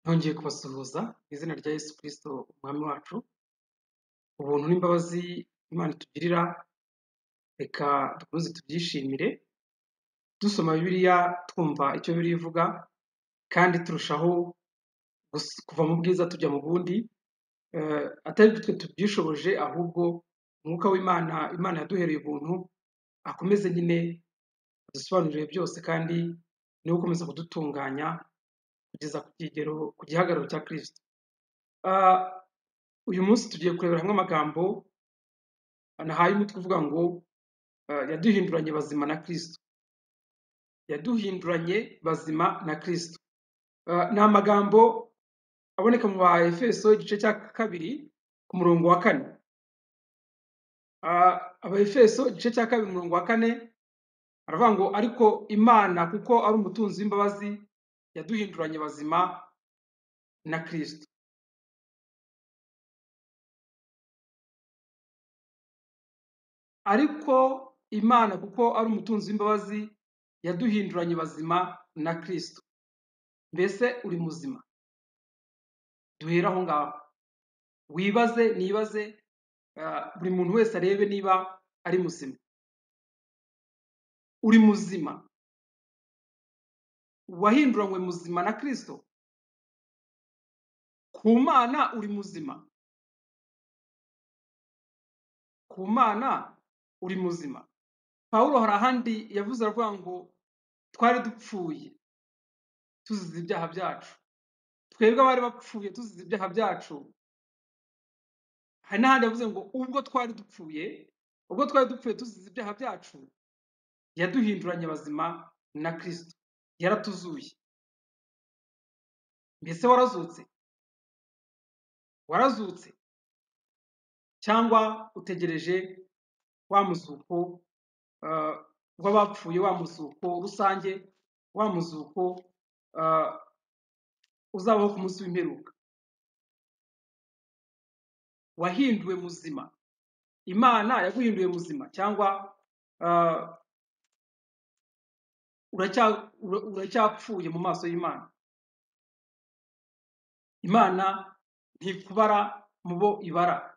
Nongeye kubasuhuza mu izina rya Yesu Kristo umwami wacu, ubuntu n'imbabazi Imana itugirira reka dukomeze tubyishimire, dusoma Bibiliya twumva icyo Bibiliya ivuga kandi turushaho gus- kuva mu bwiza tujya mu bundi, eh, atari twe tubyishoboje ahubwo umwuka w'Imana, Imana yaduhereye ubuntu akomeze nyine adusobanurire byose kandi niwe ukomeza kudutunganya kugeza ku kigero ku gihagararo cya Kristo. Ah, uyu munsi tugiye kurebera hamwe amagambo nahaye umutwe uvuga ngo ah, yaduhinduranye bazima na Kristo. Yaduhinduranye bazima na Kristo. Ah, ni amagambo aboneka mu ba Efeso igice cya kabiri ku murongo wa kane. Ah, aba Efeso igice cya kabiri umurongo wa kane aravuga ngo ariko Imana kuko ari umutunzi w'imbabazi yaduhinduranye bazima na Kristo. ariko imana kuko ari umutunzi w'imbabazi yaduhinduranye bazima na kristo mbese uri muzima duhere aho ngaho wibaze nibaze ah, buri muntu wese arebe niba ari muzima uri muzima wahinduranywe muzima na kristo ku mana uri muzima ku mana uri muzima pawulo hari ahandi yavuze aravuga ngo twari dupfuye tuzize ibyaha byacu twebwe abari bapfuye tuzize ibyaha byacu hari n'ahandi yavuze ngo ubwo twari dupfuye ubwo twari dupfuye tuzize ibyaha byacu yaduhinduranye bazima na kristo yaratuzuye mbese warazutse warazutse cyangwa utegereje wa muzuko ah, w'abapfuye wa muzuko rusange wa muzuko ah, uzabaho ku munsi w'imperuka wahinduwe muzima imana yaguhinduye muzima cyangwa ah, uracya- ura- uracyapfuye mu maso y'imana imana ntikubara mu bo ibara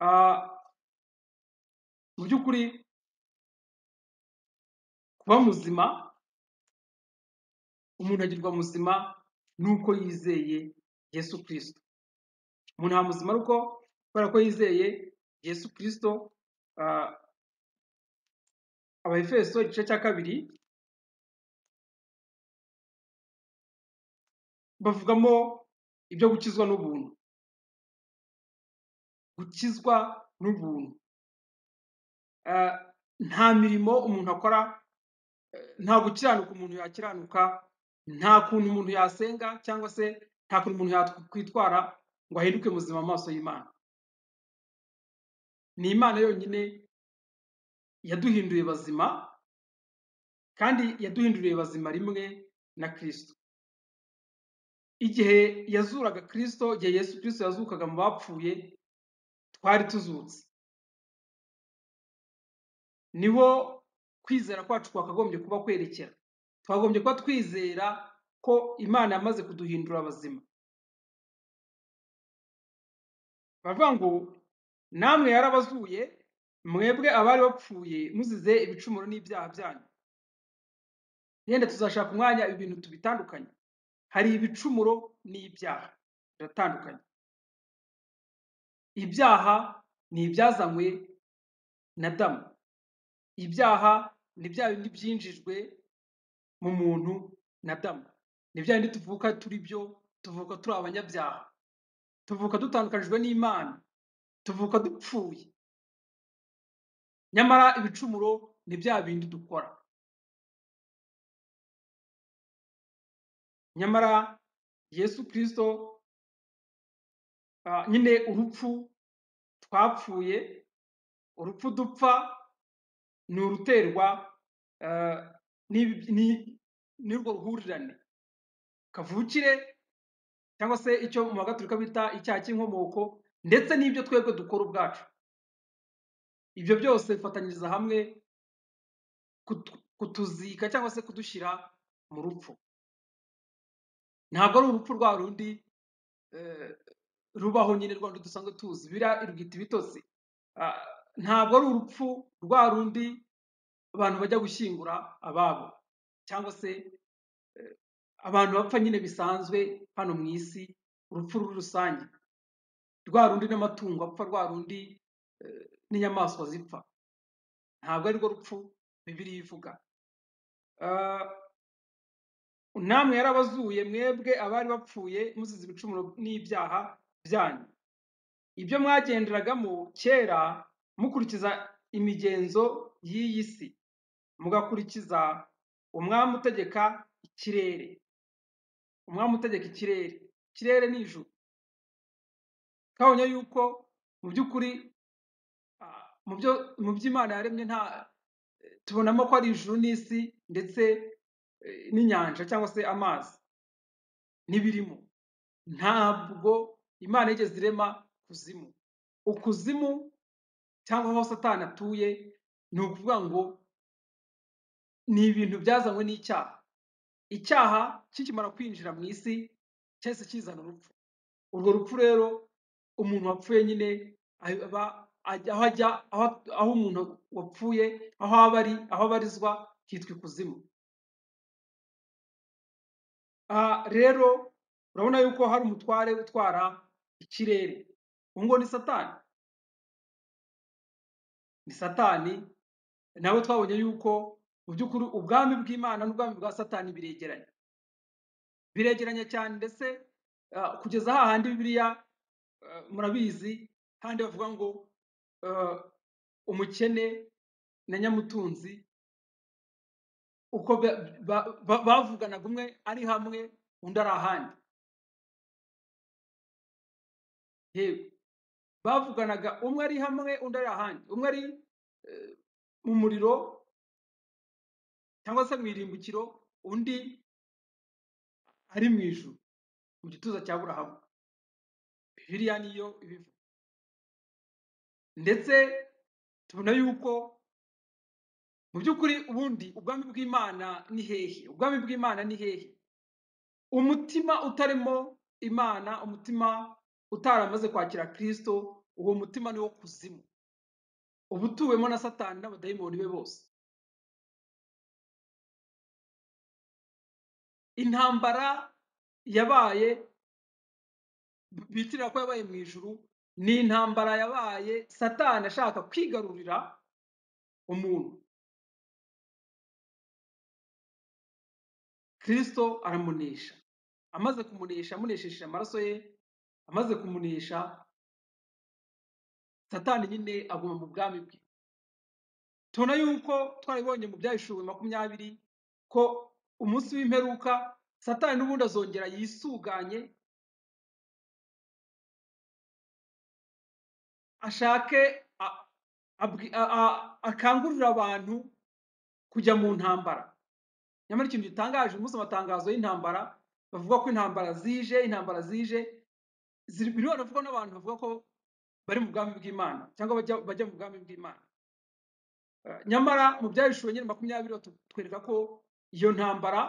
Ah, mu by'ukuri kuba muzima umuntu agirwa muzima nuko yizeye yesu kirisito umuntu aba muzima ari uko kubera ko yizeye yesu kirisito ah, abaefeso igice cya kabiri bavugamo ibyo gukizwa n'ubuntu gukizwa n'ubuntu Ah, nta mirimo umuntu akora nta gukiranuka umuntu yakiranuka nta kuntu umuntu yasenga cyangwa se nta kuntu umuntu yakwitwara ngo ahinduke muzima mu maso y'imana ni imana yonyine yaduhinduye bazima kandi yaduhinduriye bazima rimwe na kirisito igihe yazuraga kirisito igihe yesu kirisito yazukaga mu bapfuye twari tuzutse niho kwizera kwacu kwakagombye kuba kwerekera twagombye kuba twizera ko imana yamaze kuduhindura abazima baravuga ngo namwe yarabazuye mwebwe abari bapfuye muzize ibicumuro n'ibyaha byanyu yenda tuzashaka umwanya ibi bintu tubitandukanye hari ibicumuro n'ibyaha biratandukanye ibyaha ni ibyazanywe na damu ibyaha ni bya bindi byinjijwe mu muntu na damu ni bya bindi tuvuka turi byo tuvuka turi abanyabyaha tuvuka dutandukanijwe n'imana tuvuka dupfuye nyamara ibicumuro ni bya bindi dukora nyamara yesu kirisito ah, nyine urupfu twapfuye urupfu dupfa ni uruterwa ah, n'ibi- ni- n'urwo ruhurirane kavukire cyangwa se icyo mu bagaturika bita icyaha cy'inkomoko ndetse n'ibyo twebwe dukora ubwacu ibyo byose bifatanyiriza hamwe kutu- kutuzika cyangwa se kudushyira mu rupfu ntabwo ari urupfu rwa rundi eh, rubaho nyine rwa rundi dusanzwe tuzi biriya irwita ibitotsi Ah, ntabwo ari urupfu rwa rundi abantu bajya gushyingura ababo cyangwa se eh, abantu bapfa nyine bisanzwe hano mu isi urupfu ruri rusange rwa rundi n'amatungo apfa rwa rundi eh, n'inyamaswa zipfa ntabwo arirwo rupfu bibiliya ivuga Ah, namwe yarabazuye mwebwe abari bapfuye muzize ibicumuro n'ibyaha byanyu ibyo mwagenderagamo kera mukurikiza imigenzo y'iyi si mugakurikiza umwami utegeka ikirere umwami utegeka ikirere ikirere ni ijuru kabonye yuko mu by'ukuri ah, mu byo mu by'imana yaremye nta tubonamo ko ari ijuru n'isi ndetse eh, n'inyanja cyangwa se amazi n'ibirimo ntabwo imana yigeze irema kuzimu ukuzimu cyangwa aho satani atuye ni ukuvuga ngo ni ibintu byazanywe n'icyaha icyaha kikimara kwinjira mu isi cyahise kizana urupfu urwo rupfu rero umuntu wapfuye nyine aba ajya aho ajya aho aho umuntu wapfuye aho aba ari aho abarizwa hitwa ikuzimu aha rero urabona yuko hari umutware utwara ikirere uwo ngo ni satani ni satani nawe twabonye yuko mu by'ukuri ubwami bw'imana n'ubwami bwa satani biregeranye biregeranye cyane ndetse ah, kugeza hahandi bibiliya ah, murabizi kandi bavuga ngo ah, umukene na nyamutunzi uko ba- ba- ba- bavuganaga umwe ari hamwe undi ari ahandi yewe bavuganaga umwe ari hamwe undi ari ahandi umwe ari eh, mu muriro cyangwa se mu irimbukiro undi ari mu ijuru mu gituza cya burahamu bibiliya niyo ibivuga ndetse tubona yuko mu by'ukuri ubundi ubwami bw'imana ni hehe ubwami bw'imana ni hehe umutima utarimo imana umutima utaramaze kwakira kristo uwo mutima ni wo kuzimu uba utuwemo na satani n'abadayimoni be bose intambara yabaye bitirira ko yabaye mu ijuru ni intambara yabaye satani ashaka kwigarurira umuntu kristo aramunesha amaze kumunesha amunesheje amaraso ye amaze kumunesha satani nyine aguma mu bwami bwe tubona yuko twarabibonye mu byahishuwe makumyabiri ko umunsi w'imperuka satani n'ubundi azongera yisuganye ashake a- abwi- a- a- akangurira abantu kujya mu ntambara nyamara ikintu gitangaje umunsi amatangazo y'intambara bavuga ko intambara zije intambara zije ziri biriho bavugwa n'abantu bavuga ko bari mu bwami bw'imana cyangwa bajya bajya mu bwami bw'imana Eh, nyamara mu byahishuwe nyine makumyabiri batwereka ko iyo ntambara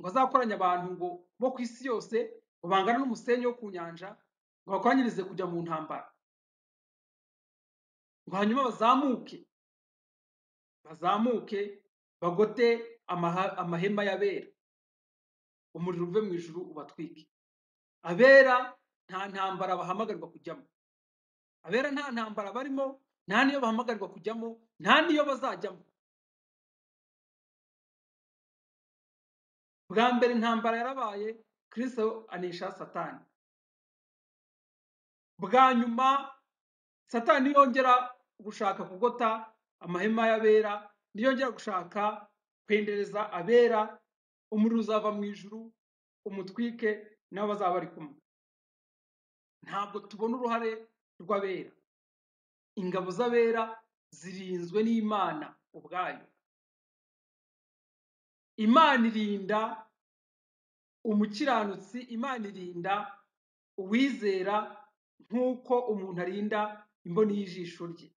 ngo azakoranya abantu ngo bo ku isi yose ngo bangane n'umusenyi wo ku nyanja ngo bakoranyirize kujya mu ntambara ngo hanyuma bazamuke bazamuke bagote amaha- amahema y'abera umuriro uve mu ijuru ubatwike abera nta ntambara bahamagarirwa kujyamo abera nta ntambara barimo nta niyo bahamagarirwa kujyamo nta niyo bazajyamo bwa mbere intambara yarabaye kristo anesha satani bwa nyuma satani yongera gushaka kugota amahema y'abera niyongera gushaka kwendereza abera umuriro uzava mu ijuru umutwike nabo bazaba bari kumwe ntabwo tubona uruhare rw'abera ingabo z'abera zirinzwe n'imana ubwayo imana irinda umukiranutsi imana irinda uwizera nk'uko umuntu arinda imboni y'ijisho rye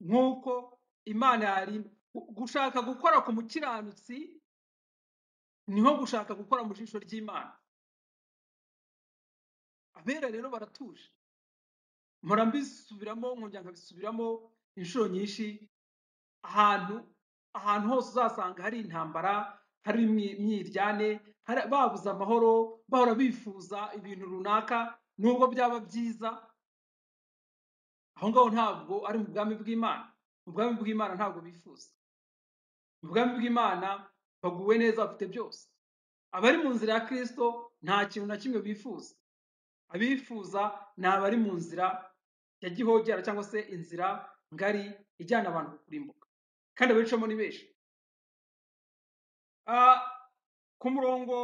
nk'uko imana yarinda Gu- gushaka gukora ku mukiranutsi niho gushaka gukora mu jisho ry'imana abera rero baratuje mpora mbisubiramo nkongera nkabisubiramo inshuro nyinshi ahantu ahantu hose uzasanga hari intambara hari imyi- imyiryane hari- babuze amahoro bahora bifuza ibintu runaka nubwo byaba byiza aho ngaho ntabwo ari mu bwami bw'imana mu bwami bw'imana ntabwo bifuza mu bwami bw'imana baguwe neza bafite byose abari mu nzira ya kristo nta kintu na kimwe bifuza abifuza ni abari mu nzira ya gihogera cyangwa se inzira ngari ijyana abantu kurimbuka kandi abicamo ni benshi Ah, ku murongo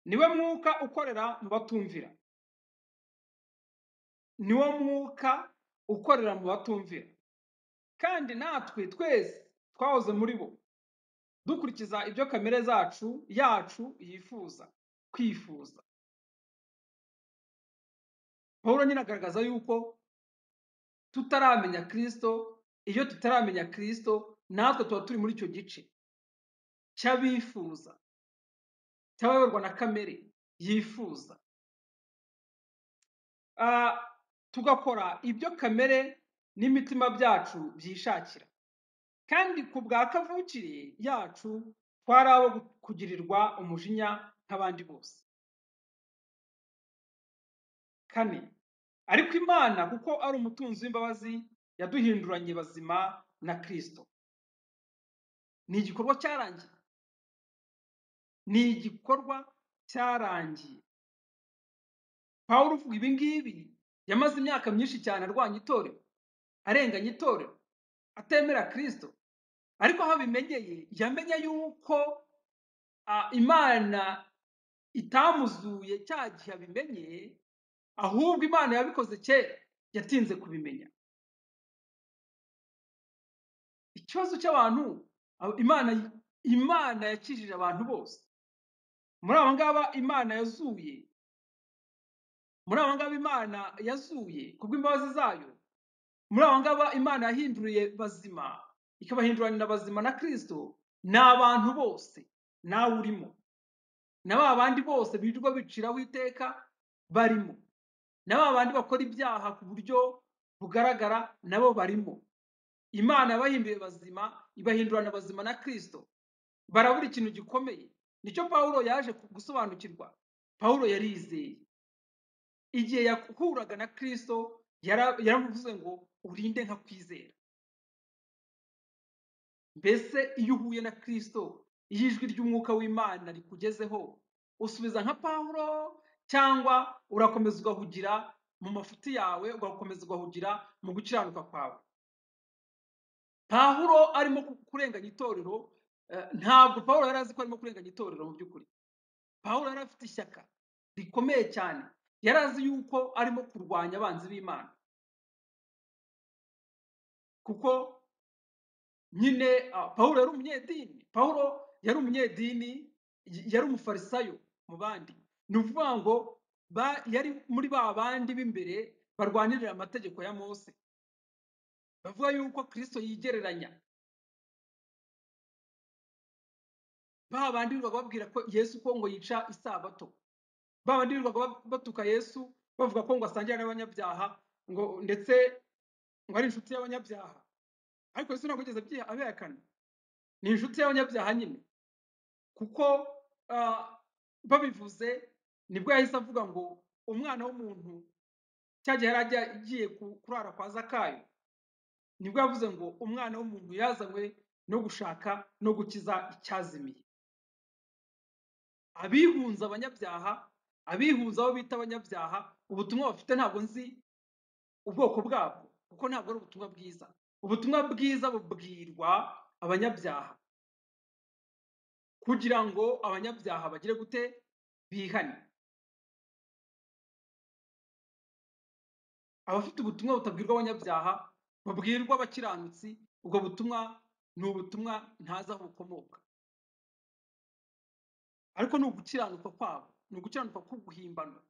niwe mwuka ukorera mu batumvira niwo mwuka ukorera mu batumvira kandi natwe twese twahoze muri bo dukurikiza ibyo kamere zacu yacu yifuza kwifuza pawulo nyine agaragaza yuko tutaramenya kristo iyo tutaramenya kristo natwe tuba turi muri icyo gice cy'abifuza cy'abayoborwa na kamere yifuza Ah, tugakora ibyo kamere n'imitima byacu byishakira kandi ku bwa kavukire yacu twari abo kugirirwa umujinya nk'abandi bose kane ariko imana kuko ari umutunzi w'imbabazi yaduhinduranye bazima na kristo ni igikorwa cyarangiye ni igikorwa cyarangiye pawulo uvuga ibi ngibi yamaze imyaka myinshi cyane arwanya itorero arenganya itorero atemera kristo ariko aho abimenyeye yamenye yuko ah, imana itamuzuye cya gihe abimenye ahubwo imana yabikoze kera yatinze kubimenya ikibazo cy'abantu abo- imana imana yakijije abantu bose muri aba ngaba imana yazuye muri aba ngaba imana yazuye kubw'imbabazi zayo muri aba ngaba imana yahinduriye bazima ikabahinduranira bazima na kristo ni abantu bose nawe urimo na ba bandi bose birirwa biciraho iteka barimo na ba bandi bakora ibyaha ku buryo bugaragara nabo barimo imana yabahinduye bazima ibahindurana bazima na kristo barabura ikintu gikomeye nicyo pawulo yaje gusobanukirwa pawulo yarizeye igihe yahuraga na kristo yara- yaravuze ngo urinde nka kwizera mbese iyo uhuye na kristo iyo ijwi ry'umwuka w'imana rikugezeho usubiza nka pawulo cyangwa urakomeza ugahugira mu mafuti yawe ugakomeza ugahugira mu gukiranuka kwawe pawulo arimo ku- kurenganya itorero eh, ntabwo pawulo yari azi ko arimo kurenganya itorero mu by'ukuri pawulo yari afite ishyaka rikomeye cyane yari azi yuko arimo kurwanya abanzi b'imana kuko nyine ah, pawulo yari umunyedini pawulo yari umunyedini y- yari umufarisayo mu bandi ni ukuvuga ngo ba- yari muri ba bandi b'imbere barwanirira amategeko ya mose bavuga yuko kristo yigereranya ba bandi birirwaga babwira ko yesu ko ngo yica isabato ba bandi birirwaga ba- batuka yesu bavuga ko ngo asangira n'abanyabyaha ngo ndetse ngo ari inshuti y'abanyabyaha ariko yesu ntabwo yigeze abyiha- abihakana ni inshuti y'abanyabyaha nyine kuko ah, babivuze nibwo yahise avuga ngo umwana w'umuntu cya gihe yari ajya- agiye ku- kurara kwa zakayo nibwo yavuze ngo umwana w'umuntu yazanywe no gushaka no gukiza icyazimiye abihunza abanyabyaha abihunza abo bita abanyabyaha ubutumwa bafite ntabwo nzi ubwoko bwabwo kuko ntabwo ari ubutumwa bwiza ubutumwa bwiza bubwirwa abanyabyaha kugira ngo abanyabyaha bagire gute bihane abafite ubutumwa butabwirwa abanyabyaha babwirwa abakiranutsi ubwo butumwa ni ubutumwa ntazi aho bukomoka ariko ni ugukiranuka kwabo ni ugukiranuka k'uguhimbano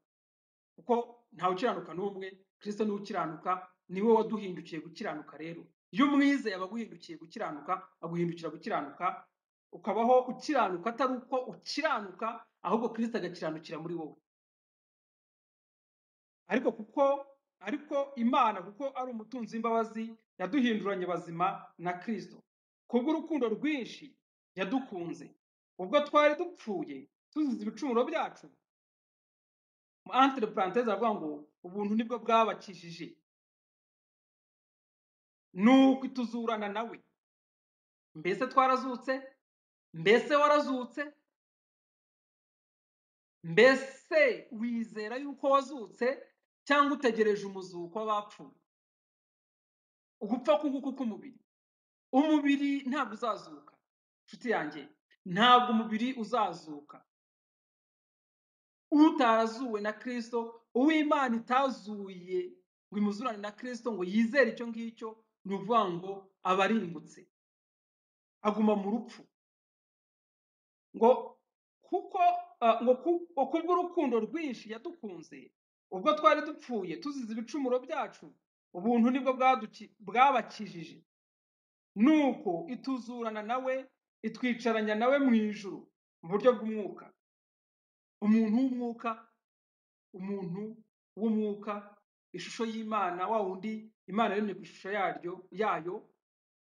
kuko ntawe ukiranuka n'umwe kirisito niwe ukiranuka niwe waduhindukiye gukiranuka rero iyo umwize yaba aguhindukiye gukiranuka aguhindukira gukiranuka ukabaho ukiranuka atari uko ukiranuka ahubwo kirisito agakiranukira muri wowe ariko kuko ariko imana kuko ari umutunzi w'imbabazi yaduhinduranye bazima na kirisito kubw'urukundo rwinshi yadukunze ubwo twari dupfuye tuzize ibicumuro byacu entre parenthèse aravuga ngo ubuntu nibwo bwabakijije nuko ituzurana nawe mbese twarazutse mbese warazutse mbese wizera yuko wazutse cyangwa utegereje umuzuko w'abapfuye ugupfa k'uguku k'umubiri umubiri ntabwo uzazuka inshuti yanjye ntabwo umubiri uzazuka utarazuwe na kirisito uw'imana itazuye ngo imuzurane na kirisito ngo yizere icyo ngicyo ni ukuvuga ngo aba arimbutse aguma mu rupfu ngo kuko ah, ngo ku- ngo kubw'urukundo rwinshi yadukunze ubwo twari dupfuye tuzize ibicumuro byacu ubuntu nibwo bwaduki- bwabakijije nuko ituzurana nawe itwicaranya nawe mu ijuru mu buryo bw'umwuka umuntu w'umwuka umuntu w'umwuka ishusho y'imana wa wundi imana yaremye ku ishusho yaryo yayo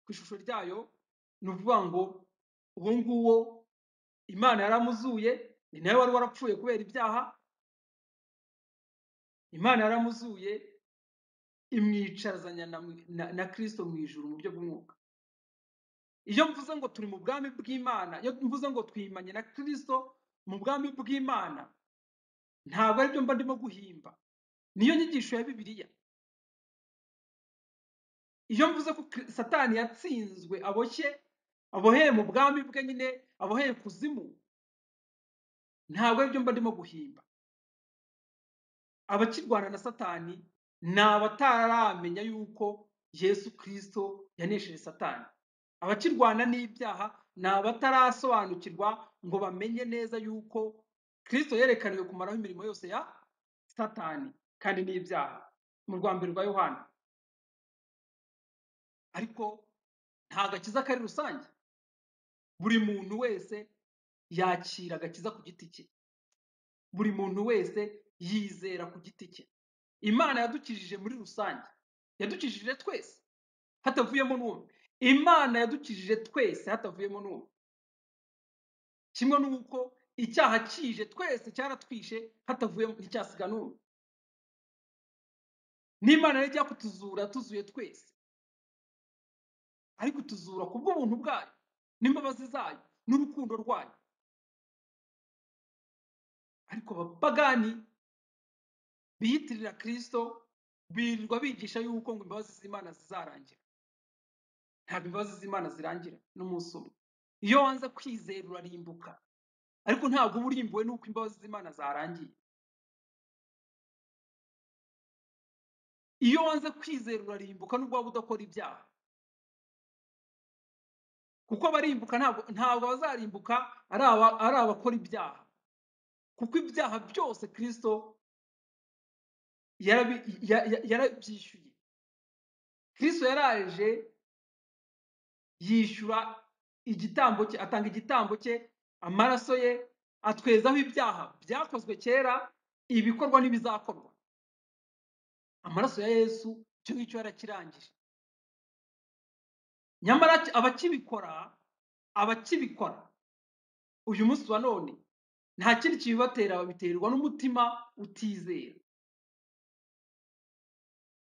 ku ishusho ryayo ni ukuvuga ngo uwo nguwo imana yaramuzuye ni nawe wari warapfuye kubera ibyaha imana yaramuzuye imwicazanya na, na, na kristo mu ijuru mu buryo bw'umwuka iyo mvuze ngo turi mu bwami bw'imana iyo mvuze ngo twimanye na kristo mu bwami bw'imana ntabwo aribyo mba ndimo guhimba niyo nyigisho ya bibiliya iyo mvuze ko Kri- satani yatsinzwe aboshye aboheye mu bwami bwe nyine aboheye kuzimu ntabwo aribyo mba ndimo guhimba abakirwana na satani ni abataramenya yuko yesu kirisito yanesheje satani abakirwana n'ibyaha ni abatarasobanukirwa ngo bamenye neza yuko kirisito yerekaniwe kumaraho imirimo yose ya satani kandi n'ibyaha mu rwa mbere rwa yohana ariko nta gakiza kari rusange buri muntu wese yakira agakiza ku giti cye buri muntu wese yizera ku giti cye imana yadukijije muri rusange yadukijije twese hatavuyemo n'umwe imana yadukijije twese hatavuyemo n'umwe kimwe n'uko icyaha kije twese cyaratwishe hatavuyemo nticyasiga n'umwe n'imana yari ijya kutuzura tuzuye twese ariko ituzura ku bw'ubuntu bwayo n'imbabazi zayo n'urukundo rwayo ariko abapagani biyitirira kirisito birirwa bigisha yuko ngo imbabazi z'imana zizarangira ntabwo imbabazi z'imana zirangira n'umunsi umwe iyo wanze kwizera urarimbuka ariko ntabwo uba urimbuwe n'uko imbabazi z'imana zarangiye iyo wanze kwizera urarimbuka n'ubwo waba udakora ibyaha kuko abarimbuka ntabwo ntabwo abazarimbuka ari aba- ari abakora ibyaha kuko ibyaha byose kirisito yarabi- ya- ya- yarabyishyuye kirisito yaraje yishyura igitambo cye atanga igitambo cye amaraso ye atwezaho ibyaha byakozwe kera ibikorwa n'ibizakorwa amaraso ya yesu icyo ngicyo yarakirangije nyamara ki- abakibikora abakibikora uyu munsi wa none nta kindi kibibatera babiterwa n'umutima utizera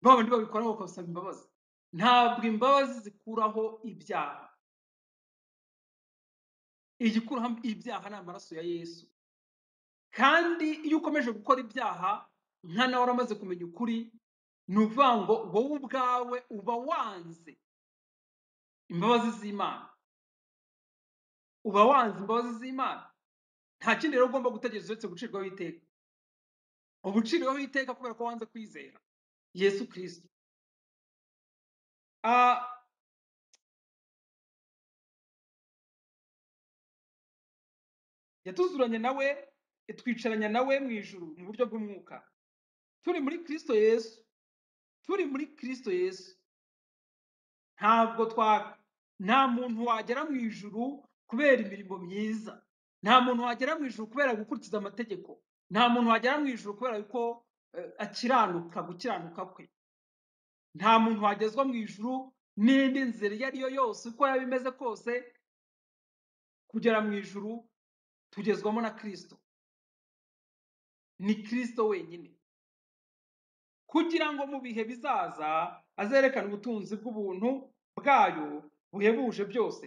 ba bandi babikora bakabasaba imbabazi ntabwo imbabazi zikuraho ibyaha igikuraho ibyaha ni amaraso ya yesu kandi iyo ukomeje gukora ibyaha nka nawe waramaze kumenya ukuri ni ukuvuga ngo wowe ubwawe uba wanze imbabazi z'imana uba wanze imbabazi z'imana nta kindi rero ugomba gutegereza uretse gucirwaho iteka uba uciriweho iteka kubera ko wanze kwizera yesu kirisito Ah, yatuzuranye nawe itwicaranya nawe mu ijuru mu buryo bw'umwuka turi muri kirisito yesu turi muri kirisito yesu ntabwo twa nta muntu wagera mu ijuru kubera imirimo myiza nta muntu wagera mu ijuru kubera gukurikiza amategeko nta muntu wagera mu ijuru kubera ko eh, akiranuka gukiranuka kwe nta muntu wagezwa mu ijuru n'indi nzira iyo ari yo yose uko yaba imeze kose kugera mu ijuru tugezwamo na kirisito ni kirisito wenyine kugira ngo mu bihe bizaza azerekane ubutunzi bw'ubuntu bwayo buhebuje byose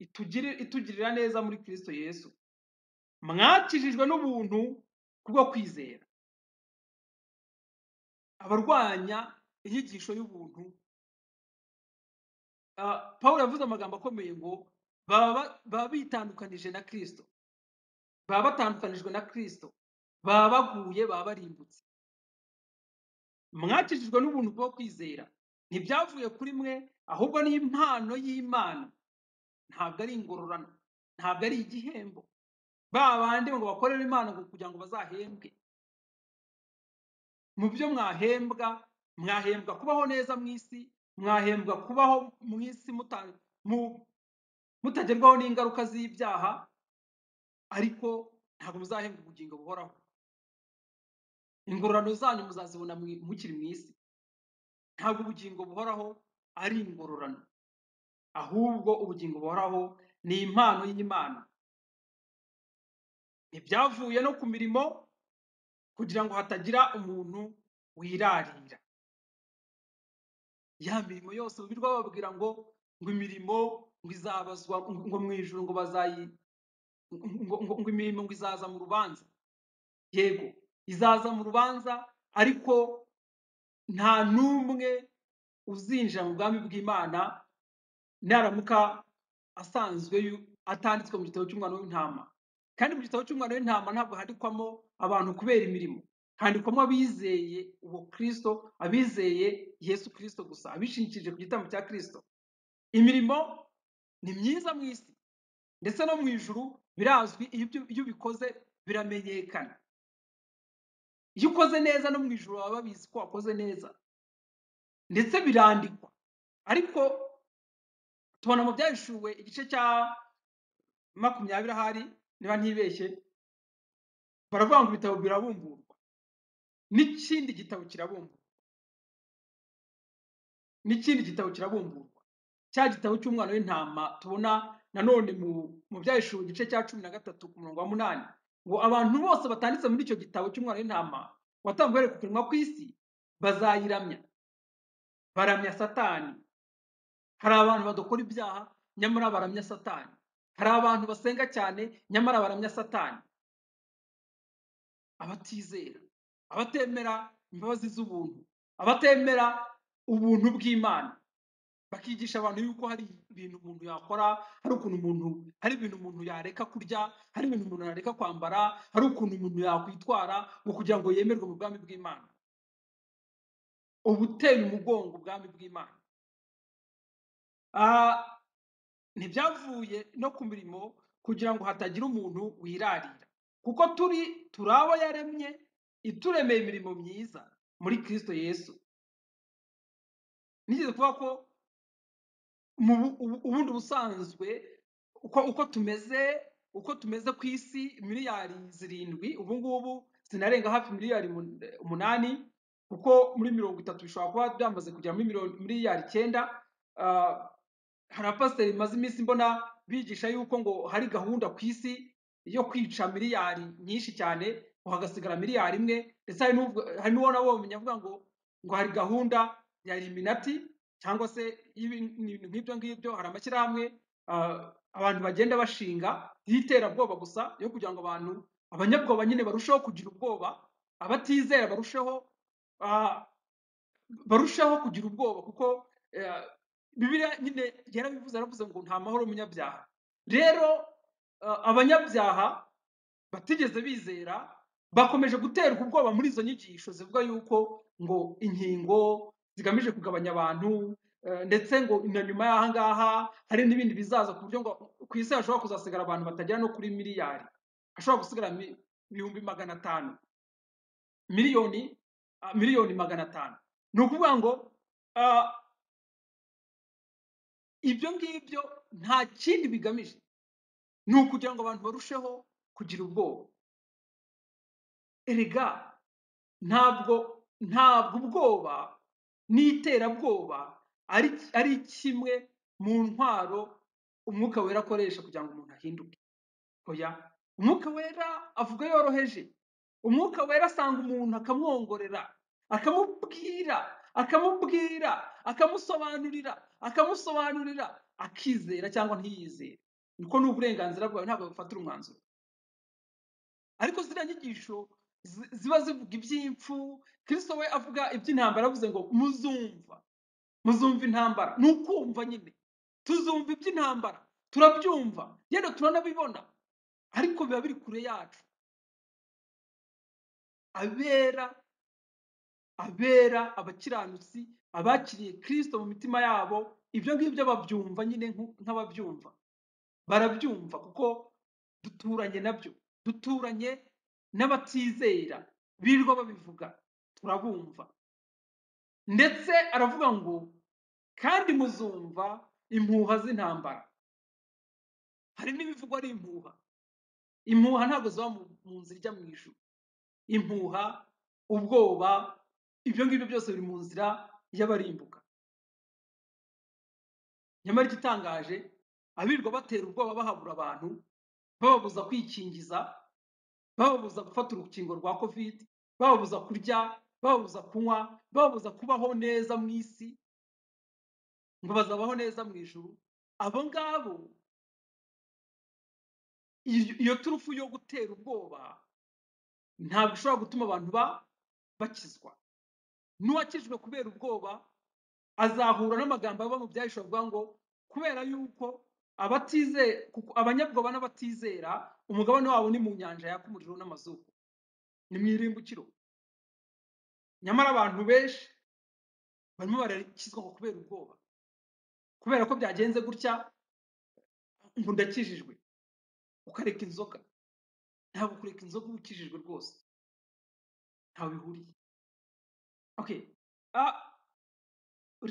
itugiri- itugirira neza muri kirisito yesu mwakijijwe n'ubuntu kubwo kwizera abarwanya inyigisho y'ubuntu ah, pawulo yavuze amagambo akomeye ngo baba ba- baba bitandukanije na kirisito baba batandukanijwe na kirisito baba baguye baba barimbutse mwakijijwe n'ubuntu bwo kwizera ntibyavuye kuri mwe ahubwo ni impano y'imana ntabwo ari ingororano ntabwo ari igihembo ba bandi ngo bakorere imana ngo kugira ngo bazahembwe mu byo mwahembwa mwahembwa kubaho neza mu isi mwahembwa kubaho mu isi muta- mu- mutagerwaho n'ingaruka z'ibyaha ariko ntabwo muzahembwa ubugingo buhoraho ingororano zanyu muzazibona mu- mukiri mu isi ntabwo ubugingo buhoraho ari ingororano ahubwo ubugingo buhoraho ni impano y'imana ntibyavuye no ku mirimo kugira ngo hatagira umuntu wirarira ya mirimo yose birirwa bababwira ngo ngo imirimo ngo izabazwa ngo mu ijuru ngo bazayi ngo, ngo, ngo imirimo ngo izaza mu rubanza yego izaza mu rubanza ariko nta n'umwe uzinjira mu bwami bw'imana naramuka asanzwe yu- atanditswe mu gitabo cy'umwana w'intama kandi mu gitabo cy'umwana w'intama ntabwo handikwamo abantu kubera imirimo handikwamo abizeye uwo kristo abizeye yesu kristo gusa abishingikirije ku gitambo cya kristo imirimo ni myiza mu isi ndetse no mu ijuru birazwi iyo ibyo- iyo ubikoze biramenyekana iyo ukoze neza no mu ijuru baba babizi ko wakoze neza ndetse birandikwa ariko tubona mu byahishuwe igice cya makumyabiri ahari niba ntibeshye baravuga ngo ibitabo birabumburwa n'ikindi gitabo kirabumburwa n'ikindi gitabo kirabumburwa cya gitabo cy'umwana w'intama tubona nanone mu mu byahishuwe igice cya cumi na gatatu ku murongo wa munani ngo abantu bose batanditse muri icyo gitabo cy'umwana w'intama watanzwe bari kupirimwa ku isi bazayiramya baramya satani hari abantu badakora ibyaha nyamara baramya satani hari abantu basenga cyane nyamara baramya satani abatizera abatemera imbabazi z'ubuntu abatemera ubuntu bw'imana bakigisha abantu yuko hari ibintu umuntu yakora hari ukuntu umuntu hari ibintu umuntu yareka kurya hari ibintu umuntu yareka kwambara hari ukuntu umuntu yakwitwara ngo kugira ngo yemerwe mu bwami bw'imana uba uteye umugongo ubwami bw'imana Ah, ntibyavuye no ku mirimo kugira ngo hatagira umuntu wirarira kuko turi turi abo yaremye ituremeye imirimo myiza muri kristo yesu nigeze kuvuga ko mu bu- ubu- ubundi busanzwe uko uko tumeze uko tumeze ku isi miliyari zirindwi ubu ngubu zinarenga hafi miliyari mun- umunani kuko muri mirongo itatu bishobora kuba byamaze kugera muri miliyoni- miliyari icyenda ah, hari abapasiteri bimaze iminsi mbona bigisha yuko ngo hari gahunda ku isi yo kwica miliyari nyinshi cyane ngo hagasigara miliyari imwe ndetse hari n'ubwo- hari n'uwona womenya avuga ngo ngo hari gahunda ya eliminati cyangwa se y'ibi- ibintu nk'ibyo ngibyo hari amashyirahamwe ah, abantu bagenda bashinga y'iterabwoba gusa yo kugira ngo abantu abanyabwoba nyine barusheho kugira ubwoba abatizera barusheho ah, barushaho kugira ubwoba kuko eh, bibiliya nyine yarabivuze aravuze ngo nta mahoro umunyabyaha rero eh, abanyabyaha batigeze bizera bakomeje guterwa ubwoba muri izo nyigisho zivuga yuko ngo inkingo zigamije kugabanya abantu eh, ndetse ngo na nyuma y'aha ngaha hari n'ibindi bizaza ku buryo ngo ku isi hashobora kuzasigara abantu batagera no kuri miliyari hashobora gusigara mi- ibihumbi magana atanu miliyoni ah, miliyoni magana atanu ni ukuvuga ngo ah, ibyo ngibyo nta kindi bigamije ni ukugira ngo abantu barusheho kugira ubwoba erega ntabwo ntabwo ubwoba n'iterabwoba ari ari kimwe mu ntwaro umwuka wera akoresha kugira ngo umuntu ahinduke oya umwuka wera avuga yoroheje umwuka wera asanga umuntu akamwongorera akamubwira akamubwira akamusobanurira akamusobanurira akizera cyangwa ntiyizere nuko ni uburenganzira bwawe ntabwo bufatira umwanzuro ariko ziriya nyigisho zi- ziba zivuga iby'impfu kristo we avuga iby'intambara yavuze ngo muzumva muzumva intambara ni ukumva nyine tuzumva iby'intambara turabyumva yenda turanabibona ariko biba biri kure yacu abera abera abakiranutsi abakiriye kristo mu mitima yabo ibyo ngibyo babyumva nyine nku- nk'ababyumva barabyumva kuko duturanye nabyo duturanye n'abatizera birirwa babivuga turabumva ndetse aravuga ngo kandi muzumva impuha z'intambara hari n'ibivugwa ari impuha impuha ntabwo ziba mu mu nzira ijya mu ijuru impuha ubwoba ibyo ngibyo byose biri mu nzira y'abarimbuka nyamara igitangaje abirirwa batera ubwoba bahabura abantu bababuza kwikingiza bababuza gufata urukingo rwa covid bababuza kurya bababuza kunywa bababuza kubaho neza mu isi ngo bazabaho neza mu ijuru abo ngabo iyo iyo turufu yo gutera ubwoba ntabwo ishobora gutuma abantu ba bakizwa n'uwakijwe kubera ubwoba azahura n'amagambo aba mu byahishwe avuga ngo kubera yuko abatize kuko abanyabwoba n'abatizera umugabane wabo ni mu nyanja yaka umuriro n'amazuba ni mu irimbukiro nyamara abantu benshi barimo barakizwa ngo kubera ubwoba kubera ko byagenze gutya ngo ndakijijwe ukareka inzoka ntabwo kureka inzoka uba ukijijwe rwose ntawe bihuriye okay ah,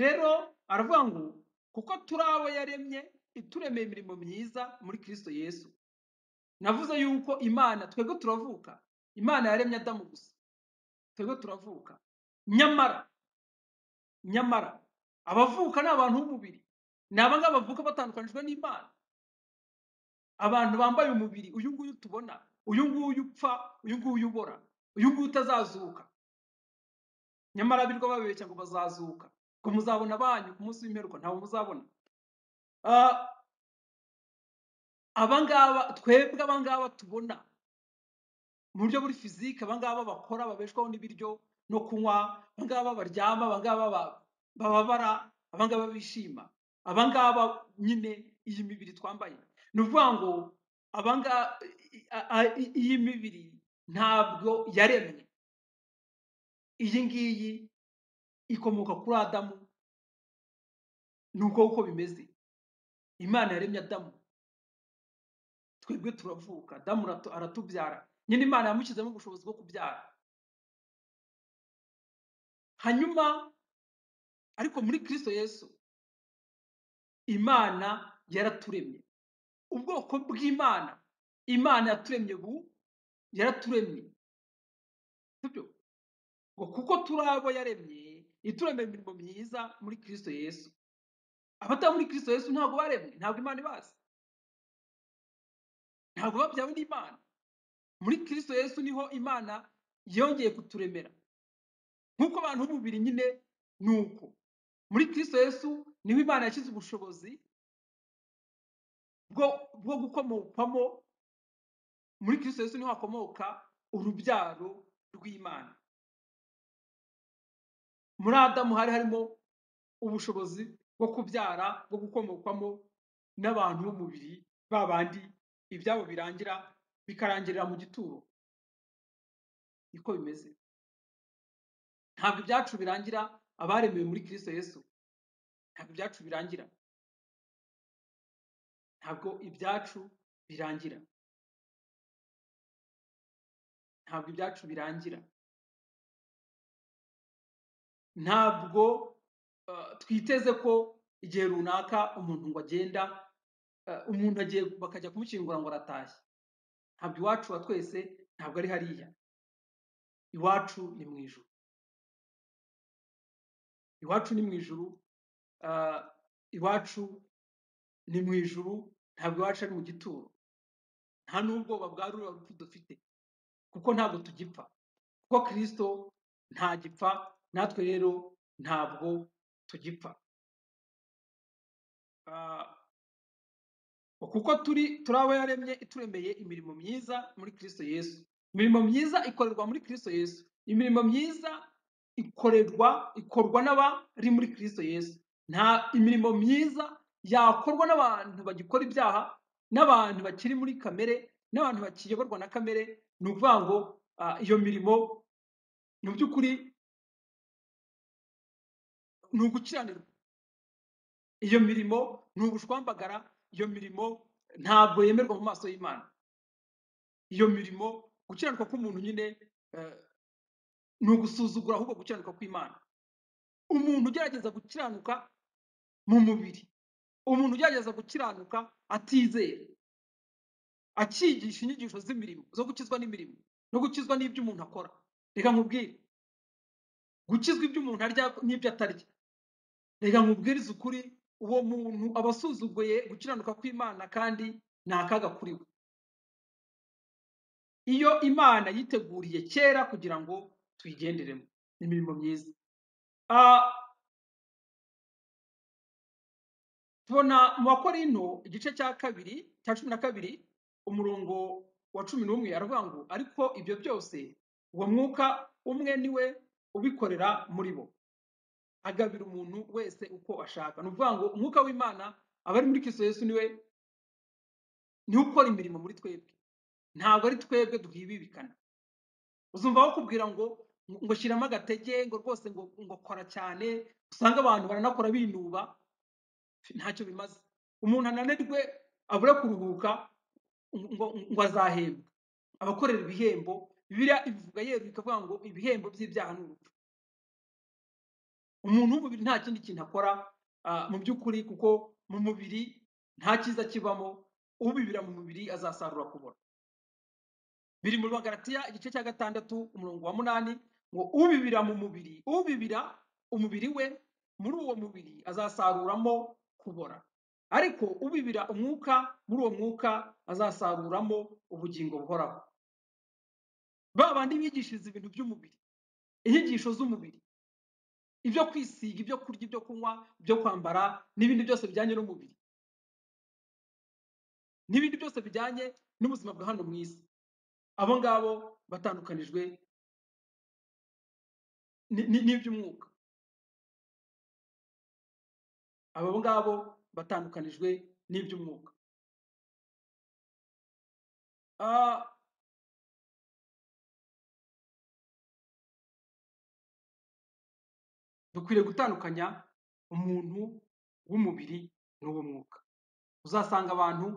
rero aravuga ngo kuko turi abo yaremye ituremeye imirimo myiza muri kristo yesu navuze yuko imana twebwe turavuka imana yaremye adamu gusa twebwe turavuka nyamara nyamara abavuka ni abantu b'umubiri ni abangaba bavuka batandukanijwe n'imana abantu bambaye umubiri uyu nguyu tubona uyu nguyu upfa uyu nguyu ubora uyu nguyu utazazuka nyamara birirwa babeshya ngo bazazuka ngo muzabona banyu ku munsi w'imperuka ntabwo muzabona Ah, abangaba twebwe abangaba tubona mu buryo buri fizike abangaba bakora babeshwaho n'ibiryo no kunywa abangaba baryama abangaba ba- bababara abangaba bishima abangaba nyine iyi mibiri twambaye ni ukuvuga ngo abangaba iyi mibiri ntabwo yaremye iyi ngiyi ikomoka kuri adamu ni uko uko bimeze imana yaremye adamu twebwe turavuka adamu aratu- aratubyara nyine imana yamushyizemo ubushobozi bwo kubyara hanyuma ariko muri kristo yesu imana yaraturemye ubwoko bw'imana imana yaturemye bu yaraturemye sibyo ngo kuko turi abo yaremye ituremye imirimo myiza muri kristo yesu abatari muri kristo yesu ntabwo baremwe ntabwo imana ibazi ntabwo babyawe n'imana muri kristo yesu niho imana yongeye kuturemera nk'uko abantu b'umubiri nyine ni uko muri kristo yesu niho imana yashyize ubushobozi bwo bwo gukomokwamo muri kristo yesu niho hakomoka urubyaro rw'imana muri adamu hari harimo ubushobozi bwo kubyara bwo gukomokwamo n'abantu b'umubiri ba bandi ibyabo birangira bikarangirira mu gituro niko bimeze ntabwo ibyacu birangira abaremewe muri kristo yesu ntabwo ibyacu birangira ntabwo ibyacu birangira ntabwo ibyacu birangira ntabwo eh, twiteze ko igihe runaka umuntu ngo agenda eh, umuntu agiye bakajya kumushyingura ngo aratashye ntabwo iwacu wa twese ntabwo ari hariya iwacu ni mu ijuru iwacu ni mu ijuru ah, iwacu ni mu ijuru ntabwo iwacu ari mu gituro nta n'ubwoba bwa ruriya rupfu dufite kuko ntabwo tugipfa kuko kirisito ntagipfa natwe rero ntabwo tugipfa Ah, kuko turi turi abo yaremye ituremeye imirimo myiza muri kristo yesu imirimo myiza ikorerwa muri kristo yesu imirimo myiza ikorerwa ikorwa n'abari muri kristo yesu nta imirimo myiza yakorwa n'abantu bagikora ibyaha n'abantu bakiri muri kamere n'abantu bakiyoborwa na kamere ni ukuvuga ngo ah, iyo mirimo mu by'ukuri ni ugukiranirwa iyo mirimo ni ubushwambagara iyo mirimo ntabwo yemerwa mu maso y'imana iyo mirimo gukiranuka k'umuntu nyine eh, ni ugusuzugura ahubwo gukiranuka kw'imana umuntu ugerageza gukiranuka mu mubiri umuntu ugerageza gukiranuka atizera akigisha inyigisho z'imirimo zo gukizwa n'imirimo no gukizwa n'ibyo umuntu akora reka nkubwire gukizwa ibyo umuntu arya n'ibyo atarya reka nkubwirize ukuri uwo muntu aba asuzuguye gukiranuka kw'imana kandi ni akaga kuri we iyo imana yiteguriye kera kugira ngo tuyigenderemo ni imirimo myiza Ah, tubona mu bakorinto igice cya kabiri cya cumi na kabiri umurongo wa cumi n'umwe aravuga ngo ariko ibyo byose uwo mwuka umwe niwe ubikorera muri bo agabira umuntu wese uko ashaka ni ukuvuga ngo umwuka w'imana aba ari muri kristo yesu niwe niwe ukora imirimo muri twebwe ntabwo ari twebwe duhibibikana uzumva bakubwira ngo ngo shyiramo agatege ngo rwose ngo ngo kora cyane usanga abantu baranakora binuba ntacyo bimaze umuntu ananirwe abure kuruhuka ngo, ngo azahembwa abakorera ibihembo bibiliya ibivuga yeru ikavuga ngo ibihembo by'ibyaha ni urupfu umuntu w'umubiri nta kindi kintu akora ah, mu by'ukuri kuko mu mubiri nta cyiza kibamo ubibira mu mubiri azasarura kubora biri mu bagaratiya igice cya gatandatu umurongo wa munani ngo ubibira mu mubiri ubibira umubiri we muri uwo mubiri azasaruramo kubora ariko ubibira umwuka muri uwo mwuka azasaruramo ubugingo buhoraho ba bandi bigishiriza ibintu by'umubiri inyigisho z'umubiri ibyo kwisiga ibyo kurya ibyo kunywa ibyo kwambara n'ibindi byose bijyanye n'umubiri n'ibindi byose bijyanye n'ubuzima bwa hano mu isi abo ngabo batandukanijwe ni- ni- n'iby'umwuka abo ngabo batandukanijwe n'iby'umwuka Ah, dukwiriye gutandukanya umuntu w'umubiri n'uw'umwuka uzasanga abantu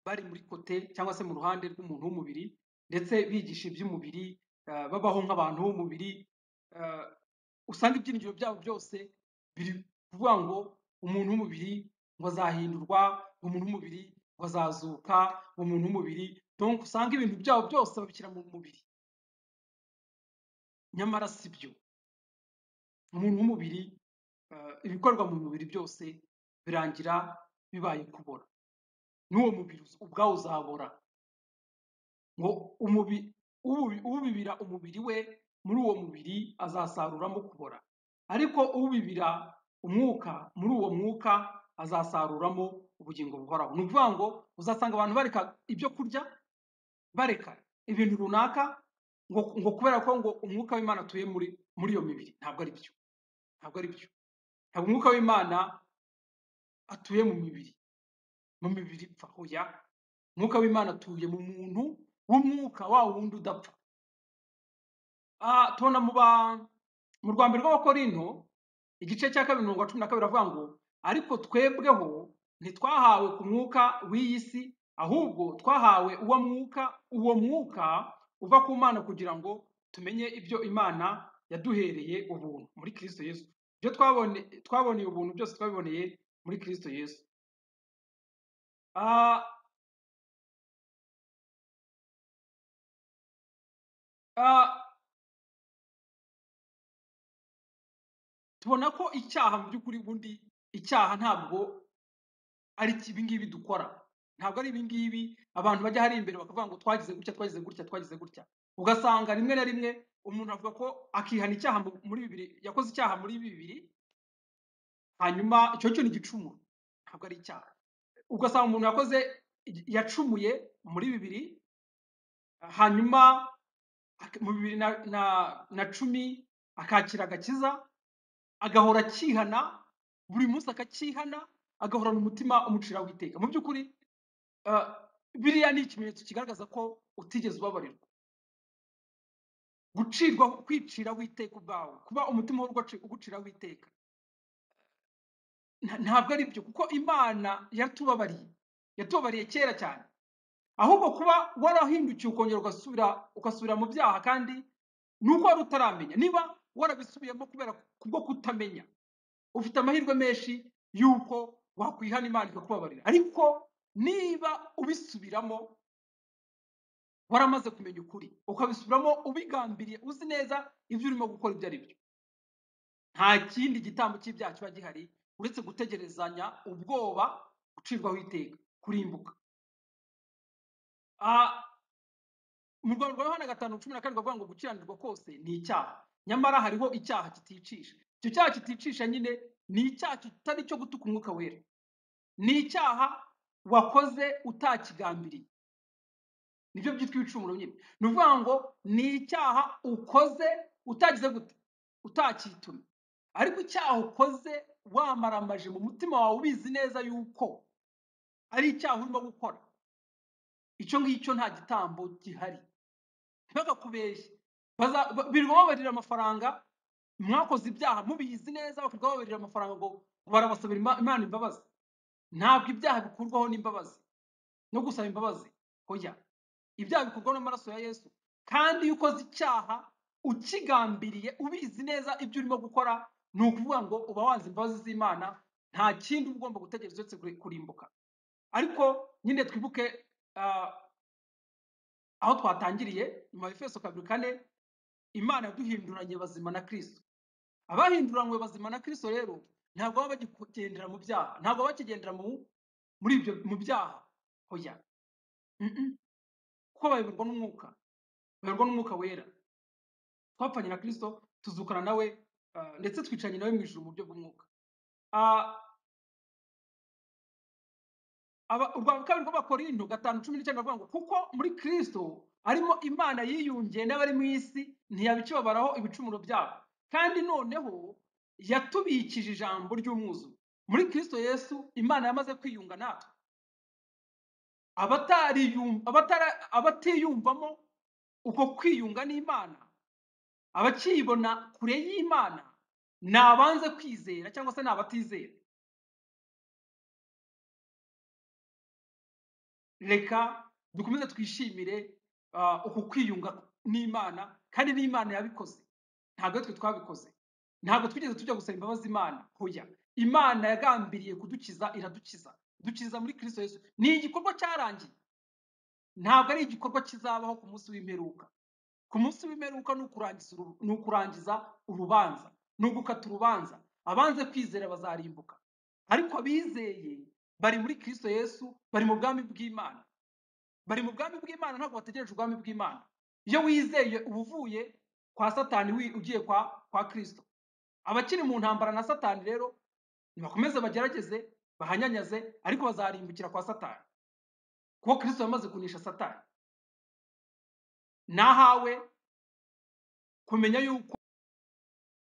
bari muri kote cyangwa se mu ruhande rw'umuntu w'umubiri ndetse bigisha iby'umubiri ah, babaho nk'abantu b'umubiri ah, usanga ibyiringiro byabo byose biri kuvuga ngo umuntu w'umubiri ngo azahindurwa umuntu w'umubiri ngo azazuka umuntu w'umubiri donc usanga ibintu byabo byose babishyira mu mubiri nyamara si byo umuntu w'umubiri eh, ibikorwa mu mubiri byose birangira bibaye kubora n'uwo mubiri uz- ubwawo uzabora ngo umubi- ubi- ubibira umubiri we muri uwo mubiri azasaruramo kubora ariko ubibira umwuka muri uwo mwuka azasaruramo ubugingo buhoraho ni ukuvuga ngo uzasanga abantu bareka ibyo kurya bareka ibintu runaka ngo, ngo kubera ko ngo umwuka w'imana atuye muri, muri iyo mibiri ntabwo ari byo ntabwo ari byo ntabwo umwuka w'imana atuye mu mibiri mu mibiri ipfa oya umwuka w'imana atuye mu muntu w'umwuka wa wundi udapfa Ah, tubona mu ba mu rwambere rw'abakorinto igice cya kabiri mirongo cumi na kabiri avuga ngo ariko twebweho ntitwahawe ku mwuka w'iyi si ahubwo twahawe uwo mwuka uwo mwuka uva ku mana kugira ngo tumenye ibyo imana yaduhereye ubuntu muri kristo yesu ibyo twabone twaboneye ubuntu byose twabiboneye muri kristo yesu Ah, ah, tubona ko icyaha mu by'ukuri bundi icyaha ntabwo ari iki- ibi ngibi dukora ntabwo ari ibi ngibi abantu bajya hari imbere bakavuga ngo twagize gutya twagize gutya twagize gutya ugasanga rimwe na rimwe umuntu avuga ko akihana icyaha mu- muri bibiri yakoze icyaha muri bibiri hanyuma icyo cyo ni igicumuro ntabwo ari icyaha ugasanga umuntu yakoze yacumuye muri bibiri hanyuma ak- mu bibiri na, na, na cumi akakira agakiza agahora akihana buri munsi akakihana agahorana umutima umuciraho iteka mu by'ukuri ah, biriya ni ikimenyetso kigaragaza ko utigeze ubabarirwa gucirwa kwiciraho iteka ubwawe kuba umutima w'urwo uguciraho iteka nta- ntabwo ari byo kuko imana yatubabariye yatubabariye kera cyane ahubwo kuba warahindukiye ukongera ugasubira ugasubira mu byaha kandi ni uko wari utaramenya niba warabisubiyemo kubera kubwo kutamenya ufite amahirwe menshi y'uko wakwihana imana ikakubabarira ariko niba ubisubiramo waramaze kumenya ukuri ukabisubiramo ubigambiriye uzi neza ibyo urimo gukora ibyo ari byo nta kindi gitambo cy'ibyaha kiba gihari uretse gutegerezanya ubwoba gucirwaho iteka kurimbuka Ah, mu rwanda rwa yohana gatanu cumi na karindwi avuga ngo gukiranirwa kose ni icyaha nyamara hariho icyaha kiticisha icyo cyaha kiticisha nyine ni icyaha kitari cyo gutuka umwuka wera ni icyaha wakoze utakigambiriye nibyo byitwa ibicumuro nyine ni ukuvuga ngo ni icyaha ukoze utagize gute utakitumye ariko icyaha ukoze wamaramaje mu mutima wawe ubizi neza yuko ari icyaha urimo gukora icyo ngicyo nta gitambo gihari ntibagakubeshye Baza- ba- birirwa babarira amafaranga mwakoze ibyaha mubizi neza bakirirwa babarira amafaranga ngo barabasabira Ima- imana imbabazi ntabwo ibyaha bikurwaho n'imbabazi no gusaba imbabazi hoya ibyaha bikorwa n'amaraso ya yesu kandi iyo ukoze icyaha ukigambiriye ubizi neza ibyo urimo gukora ni ukuvuga ngo uba wanze imbabazi z'imana nta kindi uba ugomba gutegereza uretse kuri- kurimbuka ariko nyine twibuke ah, aho twatangiriye mu efeso kabiri kane imana yaduhinduranye bazima na kristo abahinduranywe bazima na kristo rero ntabwo baba bakigendera mu byaha ntabwo baba bakigendera mu muri ibyo mu byaha hoya Mm-mm. kuko bayoborwa n'umwuka bayoborwa n'umwuka wera twapfanye na kristo tuzukana nawe ah, ndetse twicaranye nawe mu ijuru mu buryo bw'umwuka Ah, aba- urwa kabiri rw'abakorinto gatanu cumi n'icyenda baravuga ngo kuko muri kristo arimo imana yiyungiye n'abari mu isi ntiyabikibabaraho ibicumuro byabo kandi noneho yatubikije ijambo ry'umwuzuro muri kristo yesu imana yamaze kwiyunga natwe abatariyum- abatara- abatiyumvamo uko kwiyunga n'imana abakiyibona kure y'imana ni abanze kwizera cyangwa se ni abatizera reka dukomeze twishimire ah, uku kwiyunga n'imana kandi n'imana yabikoze ntabwo ari twe twabikoze ntabwo twigeze tujya gusaba imbabazi imana hoya imana yagambiriye kudukiza iradukiza dukiza muri kristo yesu ni igikorwa cyarangiye ntabwo ari igikorwa kizabaho ku munsi w'imperuka ku munsi w'imperuka ni ukurangiza uru- ni ukurangiza urubanza ni ugukata urubanza abanze kwizera bazarimbuka ariko abizeye bari muri kristo yesu bari mu bwami bw'imana bari mu bwami bw'imana ntabwo bategereje ubwami bw'imana iyo wizeye uba uvuye kwa satani wi- ugiye kwa kwa kristo abakiri mu ntambara na satani rero nibakomeze bagerageze bahanyanyaze ariko bazarimbukira kwa satani kuko kristo yamaze kunisha satani nahawe kumenya yuko